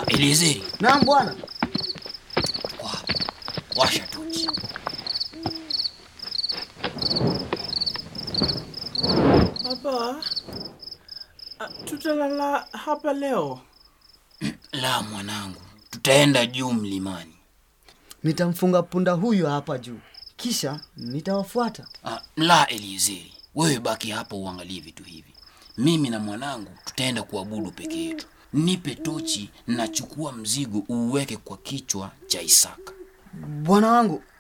Eliezeri, Naam bwana. kwa washa tochi. Baba, ah, tutalala hapa leo. La mwanangu, tutaenda juu mlimani. Nitamfunga punda huyu hapa juu, kisha nitawafuata. Ah, la Eliezeri, wewe baki hapa uangalie vitu hivi. Mimi na mwanangu tutaenda kuabudu peke yetu. Nipe tochi, nachukua mzigo uuweke kwa kichwa cha Isaka. Bwana wangu,